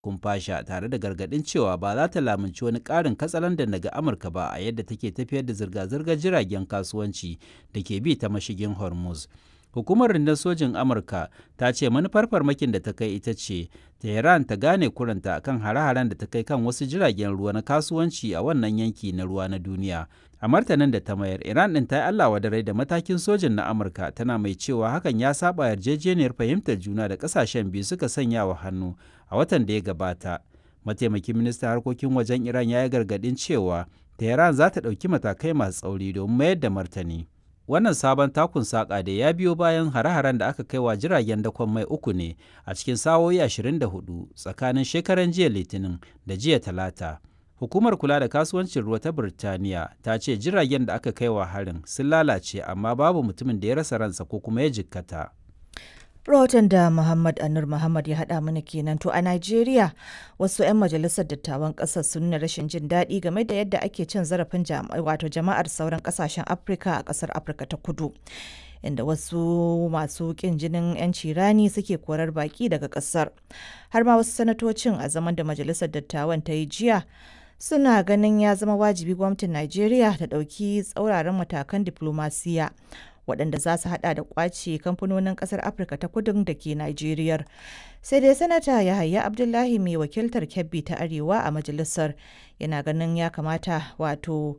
kumfasha tare da gargaɗin cewa ba za ta lamunci wani ƙarin katsalandan daga amurka ba a yadda take tafiyar da zirga-zirgar jiragen kasuwanci da ke bi ta mashigin hormuz hukumar rundun sojin amurka ta ce manufar farmakin da ta kai ita ce tehran ta gane kuranta kan hare-haren da ta kai kan wasu jiragen ruwa na kasuwanci a wannan yanki na ruwa na duniya a martanin da ta mayar iran din ta yi allah wadarai da matakin sojin na amurka tana mai cewa hakan ya saba yarjejeniyar fahimtar juna da kasashen biyu suka sanya wa hannu a watan da ya gabata mataimakin ministan harkokin wajen iran ya yi gargadin cewa tehran za ta ɗauki matakai masu tsauri domin mayar da martani wannan sabon takun saƙa da ya biyo bayan hare-haren da aka kai wa jiragen dakon mai uku ne a cikin sa'o'i 24 tsakanin shekaran jiya litinin da jiya talata hukumar kula da kasuwancin ruwa ta birtaniya ta ce jiragen da aka kai wa harin sun lalace amma babu mutumin da ya rasa ransa ko kuma ya jikkata rahoton da Muhammad Anur Muhammad ya haɗa mana kenan to a Najeriya wasu 'yan majalisar dattawan ƙasar sun nuna rashin jin daɗi game da yadda ake cin zarafin wato jama'ar sauran ƙasashen Afirka a ƙasar Afirka ta Kudu. Inda wasu masu ƙin jinin 'yanci rani suke korar baƙi daga ƙasar. Har ma wasu sanatocin a zaman da majalisar dattawan ta yi jiya suna ganin ya zama wajibi gwamnatin Najeriya ta ɗauki tsauraran matakan diflomasiya waɗanda za su hada da kwace kamfanonin ƙasar afirka ta kudin da ke najeriya sai dai sanata yahaya abdullahi mai wakiltar kebbi ta arewa a majalisar yana ganin ya kamata wato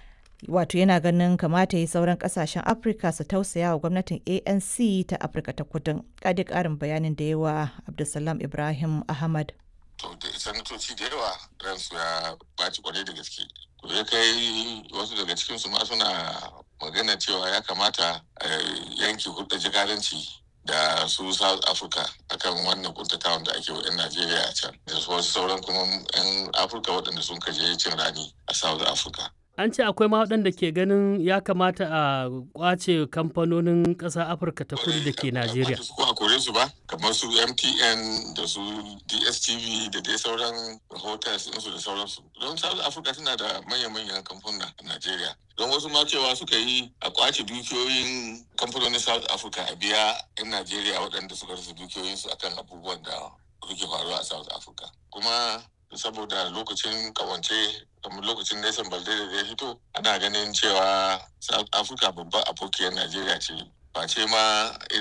wato yana ganin kamata yi sauran kasashen afirka su tausaya wa gwamnatin anc ta afirka ta kudin kadi karin bayanin da yawa abdulsalam ibrahim ahmad to da sanatoci da yawa ransu ya baci kwarai da gaske ya kai wasu daga cikinsu ma suna magana cewa ya kamata yanki hulɗa jikadanci da su south africa akan wannan kuntatawan da ake wa 'yan najeriya a can da wasu sauran kuma 'yan afirka waɗanda sun kaje cin rani a south africa an ce akwai ma waɗanda ke ganin ya kamata a kwace kamfanonin ƙasa afirka ta kudu da ke najeriya su a kore su ba kamar su mtn da su dstv da dai sauran hotels su da sauransu don south africa tana da manya-manyan kamfuna a najeriya don wasu ma cewa suka yi a kwace dukiyoyin kamfanonin south africa a biya 'yan najeriya waɗanda suka rasa dukiyoyinsu akan abubuwan da suke faruwa a south africa kuma saboda lokacin kawance kamar lokacin Nelson Balde da ya fito ana ganin cewa South Africa babban abokiyar Najeriya ce ba ce ma